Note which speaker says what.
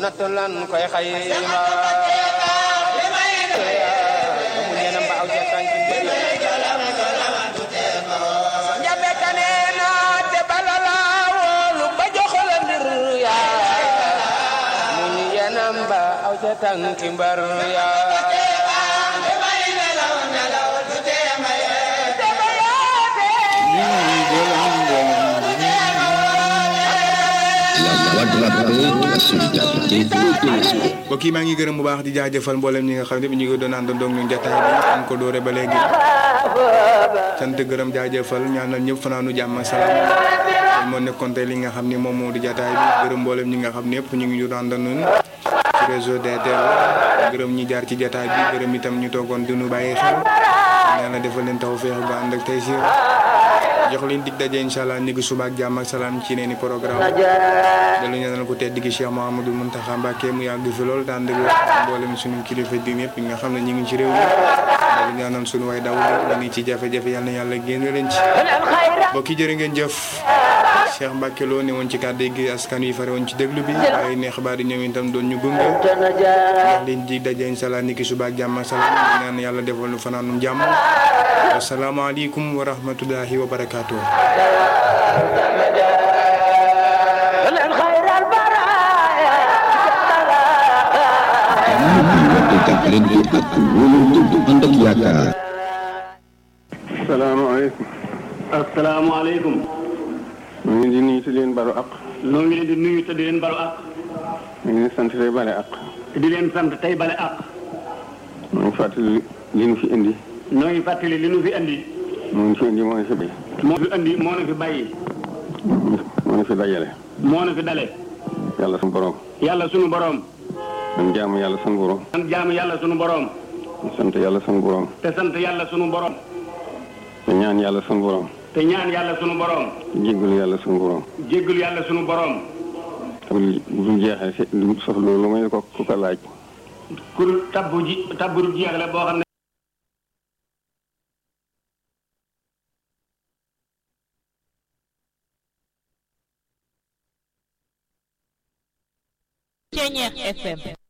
Speaker 1: nattu lan koy xayma mu neena mbaaw ca tànki mbir njabe ka neena te bala la woolu ba joxola mbir yaa mu ñu yena mbaaw ca tànki mbar yaa
Speaker 2: mbokk yi maa ngi gërëm bu baax di jaajëfal mboolem ñi nga xam ne ñu ngi doon àndandoo ak ñun jotaay bi am ko doore ba léegi sant gërëm jaajëfal ñaanal ñëpp fanaanu jàmm ak salaam loolu moo nekkoon tey li nga xam ni moom moo di jotaay bi gërëm mboolem ñi nga xam ne yëpp ñu ngi ñu doon àndandoo ci réseau DTL gërëm ñi jaar ci jotaay bi gërëm itam ñu toogoon di nu bàyyi xel ñaanal defal leen taw feex ba ànd ak tey si jox leen dig daje incha allah ni suba ak jàmm ak salaam ci neeni programme dalu ñaanal ko tedd gi Cheikh Mouhamadou Mountakha Mbacké mu yàgg fi lool daan dëgg mboolem suñu kilifa di ñëpp nga xam ne ñu ngi ci réew mi dalu ñaanal suñu way daw ñu ni ci jafe-jafe yàlla na yàlla génn leen ci mbokki jërë ngeen jëf Cheikh Mbacké Lo ne woon ci kàddu gi askan wi fare woon ci déglu bi waaye neex baa di ñëw itam doon ñu gunge jox leen dig daje incha allah ni ki suba ak jàmm ak salaam ñaan yàlla defal nu fanaanum jàmm asalaamaaleykum wa rahmatullahi wa barakaatu.
Speaker 3: salaamaaleykum.
Speaker 4: asalaamaaleykum.
Speaker 3: ñu ngi di nuyu te di leen balu ak.
Speaker 4: noo ngi leen di nuyu te di leen balu ak.
Speaker 3: ñu ngi leen sant tey bale ak.
Speaker 4: te di leen sant tey bale ak.
Speaker 3: ñu ngi fàttali li nu fi indi.
Speaker 4: noo ngi fàttali li nu fi andi.
Speaker 3: moo ñu fi indi moo ñu fi bay.
Speaker 4: moo fi andi moo nu fi bàyyi.
Speaker 3: moo ñu fi dajale.
Speaker 4: moo nu fi dale.
Speaker 3: yàlla sunu borom.
Speaker 4: yàlla sunu borom.
Speaker 3: man jaamu yàlla sunu borom.
Speaker 4: sant jaamu yàlla sunu borom.
Speaker 3: sant yàlla sunu borom.
Speaker 4: te sant yàlla sunu borom.
Speaker 3: te ñaan yàlla sunu borom.
Speaker 4: te ñaan yàlla sunu borom.
Speaker 3: jéggalu yàlla sunu borom.
Speaker 4: jéggalu yàlla sunu borom.
Speaker 3: bu bu jeexee si du sof loolu may ko ku ko laaj.
Speaker 4: kur tabbu ji tabbu du jeex la boo xam ne.
Speaker 5: Ceñeex FM